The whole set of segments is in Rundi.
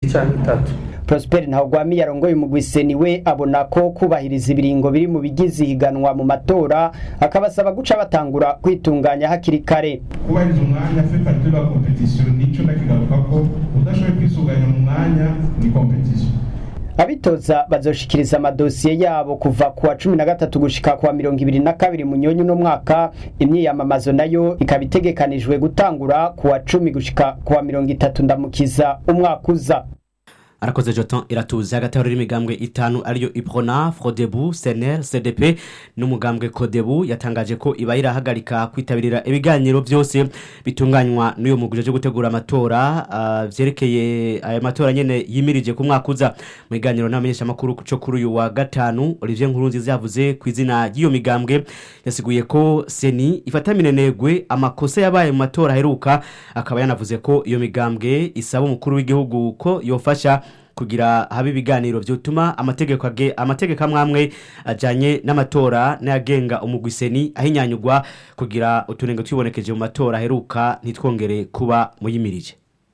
cyangwa itatu Prosper Ntawugwami yarongoye umugwiseni we abona ko kubahiriza ibiringo biri mu bigize ihiganwa mu matora akabasaba guca batangura kwitunganya hakiri kare kubahiriza umwanya fait partie de la competition nico ndakigaruka ko udashoboye kwisuganya mu mwanya ni competition abitoza bazoshikiriza amadosiye yabo kuva ku wa cumi na gatatu gushika ku wa mirongo ibiri na kabiri munyonyi uno mwaka imyiyamamazo nayo ikaba itegekanijwe gutangura ku wa cumi gushika ku wa mirongo itatu ndamukiza umwaka uza arakoze joton iratuzi hagati aho rero imigambwe itanu ariyo iprona frodebu senel cdp n'umugambwe kodebu yatangaje ko iba irahagarika kwitabirira ibiganiro byose bitunganywa n'uyu muguje cyo gutegura amatora uh, vyerekeye aya matora nyene yimirije ku mwaka uza mu biganiro n'amenyesha makuru cyo kuri uyu wa gatanu Olivier Nkurunziza yavuze ku izina ry'iyo migambwe yasiguye ko seni ifata minenegwe amakosa yabaye mu matora aheruka akaba yanavuze ko iyo migambwe isaba umukuru w'igihugu ko yofasha kugira habe ibiganiro vyotuma amategeko age amategeko amwamwe ajanye n'amatora n'ayagenga umugwiseni ahinyanyugwa kugira utunenge twibonekeje mu matora aheruka ntitwongere kuba muyimirije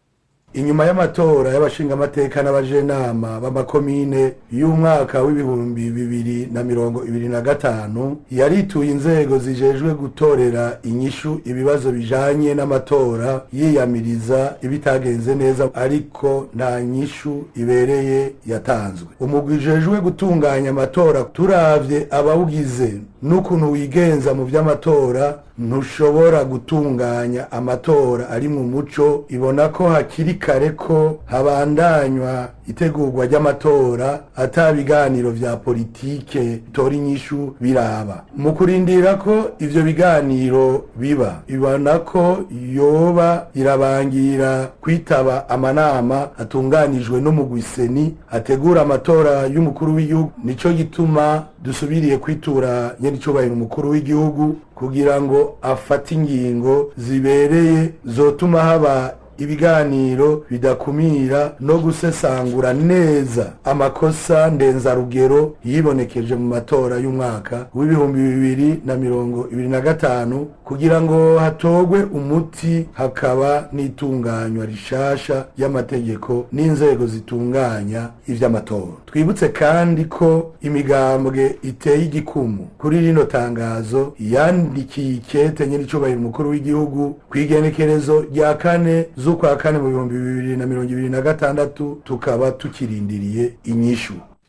inyuma y'amatora y'abashingamateka n'abajenama b'amakomine y'umwaka w'ibihumbi bibiri na mirongo ibiri na gatanu yarituye inzego zijejwe gutorera inyishu ibibazo bijanye n'amatora yiyamiriza ibitagenze neza ariko nta nyishu ibereye yatanzwe umugwi ujejwe gutunganya amatora turavye abawugize n'ukuntu wigenza mu vy'amatora ntushobora gutunganya amatora ari mu muco ibona ko hakiri kare ko habandanywa itegurwa ry'amatora ata biganiro vya politike tora inyishu biraba mu kurindira ko ivyo biganiro biba ibona ko yoba irabangira kwitaba amanama atunganijwe n'umugwiseni ategura amatora y'umukuru w'igihugu nico gituma dusubiriye kwitura nyenicubahiro umukuru w'igihugu kugira ngo afate ingingo zibereye zotuma haba ibiganiro bidakumira no gusesangura neza amakosa ndenzarugero yibonekeje mu matora y'umwaka w'ibihumbi bibiri na mirongo ibiri na gatanu kugira ngo hatogwe umuti hakaba n'itunganywa rishasha y'amategeko n'inzego zitunganya ivy'amatora twibutse kandi ko imigambwe iteye igikumu kuri rino tangazo yandikiye ikete nyir'icubahiro umukuru w'igihugu kw'igenekerezo rya kane z'ukwa kane mu bihumbi bibiri na mirongo ibiri na gatandatu tukaba tukirindiriye inyishu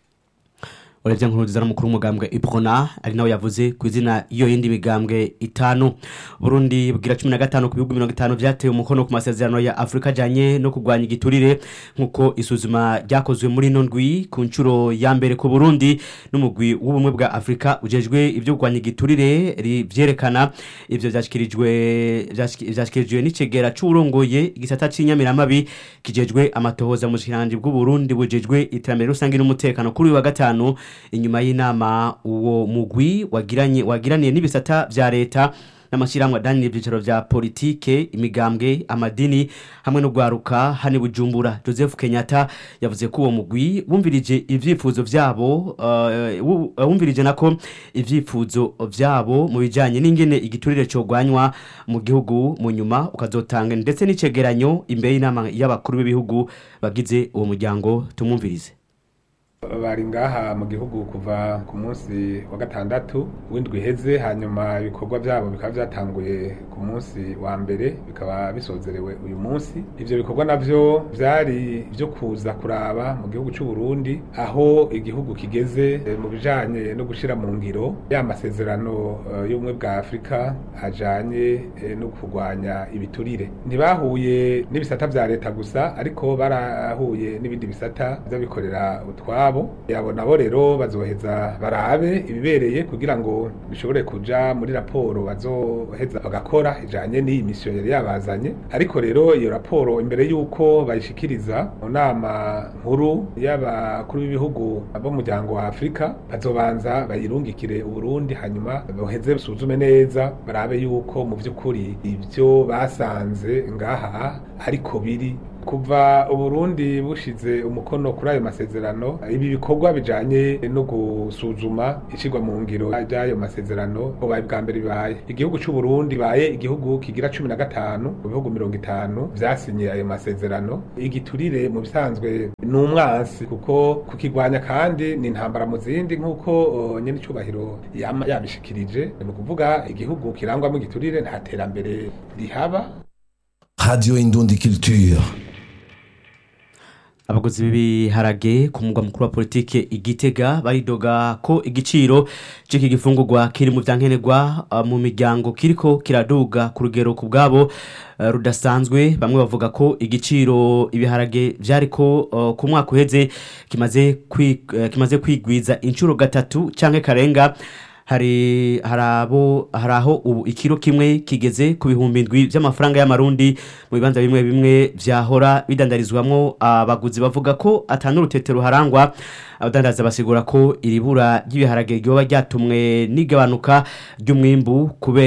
urebye nkuruziza n'umukuru w'umugambwe iprona ari nawe yavuze ku izina iyo yindi migambwe itanu burundi bwira cumi na gatanu ku bihugu mirongo itanu vyatewe umukono ku masezerano ya afurika ajanye no kurwanya igiturire nk'uko isuzuma ryakozwe muri ino ndwi ku nshuro ya mbere ku burundi n'umugwi w'ubumwe bwa afurika ujejwe ibyo kurwanya igiturire vyerekana ivyo vyashikirijwe vyashikirijwe n'icegera c'uwurongoye igisata c'inyamiramabi kijejwe amatohoza mu bushikiranganji bw'uburundi bujejwe iterambere rusange n'umutekano kuri uyu wa gatanu inyuma y'inama uwo mugwi wagiranye wagiraniye n'ibisata vya leta n'amashyirahamwe adanira ibyicaro vya politike imigambwe amadini hamwe no gwaruka hani bujumbura joseph kenyatta yavuze ko uwo mugwi wumvirije ivyifuzo vyabo uh, wumvirije nako ivyifuzo vyabo mu bijanye n'ingene igiturire cogwanywa mu gihugu mu nyuma ukazotanga ndetse n'icegeranyo imbere y'inama y'abakuru b'ibihugu bagize uwo muryango tumwumvirize bari ngaha mu gihugu kuva ku munsi wa gatandatu w'indwi iheze hanyuma ibikorwa byabo bikaba byatanguye ku munsi wa mbere bikaba bisozerewe uyu munsi ivyo bikorwa navyo vyari vyo kuza kuraba mu gihugu c'u Burundi aho igihugu kigeze mu bijanye no gushira mu ngiro ya masezerano uh, y'ubumwe bwa Afrika ajanye eh, no kurwanya ibiturire ntibahuye n'ibisata vya leta gusa ariko barahuye n'ibindi bisata vy'abikorera utwabo yabo nabo rero bazoheza barabe ibibereye kugira ngo bishobore kuja muri raporo bazoheza bagakora ijanye n'iyi misiyo yari yabazanye ariko rero iyo raporo imbere y'uko bayishikiriza mu nama nkuru y'abakuru b'ibihugu b'umuryango wa afurika bazobanza bayirungikire uburundi hanyuma boheze basuzume neza barabe yuko mu vy'ukuri ivyo basanze ngaha ariko biri kuva uburundi bushize umukono kuri ayo masezerano ibi bikorwa bijanye no gusuzuma ishirwa mu ngiro ry'ayo masezerano bubaye bwa mbere bibaye igihugu c'uburundi baye igihugu kigira cumi na gatanu mu bihugu mirongo itanu vyasinye ayo masezerano igiturire mu bisanzwe ni umwansi kuko kukigwanya kandi ni intambara mu zindi nk'uko uh, nyene icubahiro yama yabishikirije ni ukuvuga igihugu kirangwamo igiturire nta terambere rihaba Radio Indundi Culture. abaguzi b'ibiharage ku mugwa mukuru wa politike igitega baridoga ko igiciro c'iki gifungurwa kiri mu vyankenerwa uh, mu miryango kiriko kiraduga ku rugero ku bwabo uh, rudasanzwe bamwe bavuga ko igiciro ibiharage vyariko uh, ku mwaka uheze kimaze kwi, uh, kimaze kwigwiza inshuro gatatu canke karenga hari harabo haraho ubu ikiro kimwe kigeze ku bihumbi indwi by'amafaranga y'amarundi mu bibanza bimwe bimwe vyahora bidandarizwamwo abaguzi bavuga ko atanu rutetero harangwa abadandaza basigura ko iribura ry'ibiharage ryoba ryatumwe n'igabanuka ry'umwimbu kubera